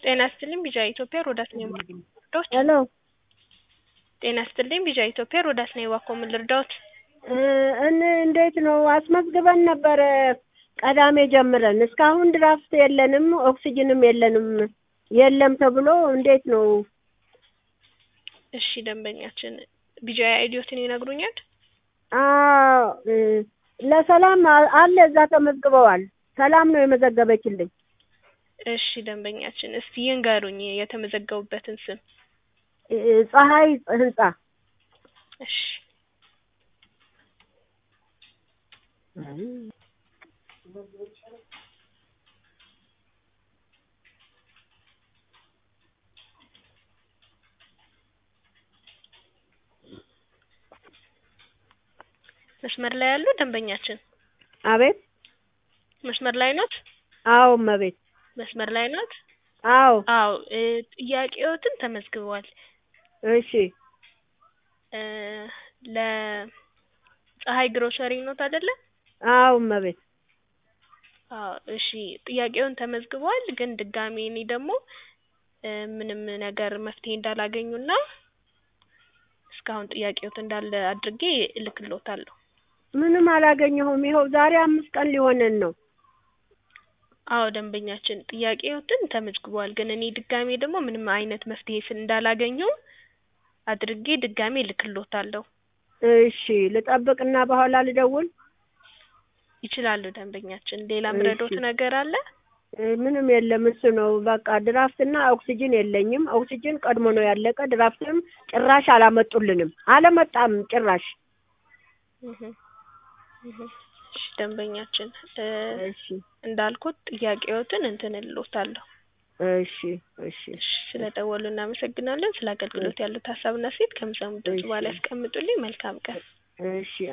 ጤና ይስጥልኝ ቢጃ ኢትዮጵያ ሮዳስ ነኝ ልርዳዎት? ሄሎ ጤና ይስጥልኝ ቢጃ ኢትዮጵያ ሮዳስ ነኝ እባክዎ ምን ልርዳዎት? እን እንዴት ነው አስመዝግበን ነበረ ቀዳሜ ጀምረን እስካሁን ድራፍት የለንም ኦክሲጅንም የለንም የለም ተብሎ እንዴት ነው? እሺ ደንበኛችን ቢጃ አይዲዮትን ይነግሩኛል? አዎ ለሰላም አለ እዛ ተመዝግበዋል። ሰላም ነው የመዘገበችልኝ። እሺ ደንበኛችን እስቲ ይንገሩኝ የተመዘገቡበትን ስም። ፀሐይ ህንጻ እሺ መስመር ላይ ያሉ ደንበኛችን አቤት መስመር ላይ ኖት? አዎ እመቤት መስመር ላይ ኖት? አዎ አዎ ጥያቄዎትን ተመዝግበዋል። እሺ ለፀሐይ ግሮሰሪ ኖት አይደለ? አዎ እመቤት አዎ እሺ ጥያቄውን ተመዝግበዋል። ግን ድጋሜ እኔ ደግሞ ምንም ነገር መፍትሄ እንዳላገኙና እስካሁን ጥያቄዎት እንዳለ አድርጌ እልክልዎታለሁ። ምንም አላገኘሁም። ይኸው ዛሬ አምስት ቀን ሊሆነን ነው። አዎ ደንበኛችን ጥያቄዎትን ተመዝግበዋል። ግን እኔ ድጋሜ ደግሞ ምንም አይነት መፍትሄ ስል እንዳላገኙ አድርጌ ድጋሜ እልክልዎታለሁ። እሺ ልጠብቅና በኋላ ልደውል? ይችላሉ ደንበኛችን። ሌላ ምረዶት ነገር አለ? ምንም የለም እሱ ነው በቃ ድራፍትና ኦክሲጅን የለኝም። ኦክሲጅን ቀድሞ ነው ያለቀ። ድራፍትም ጭራሽ አላመጡልንም። አለመጣም ጭራሽ። እሺ ደንበኛችን እሺ እንዳልኩት ጥያቄዎትን እንትን እልዎታለሁ። እሺ እሺ እሺ ስለደወሉ እናመሰግናለን። ስለ አገልግሎት ያሉት ሀሳብና አስተያየት ከሚሰሙት ድምጽ በኋላ ያስቀምጡልኝ። መልካም ቀን። እሺ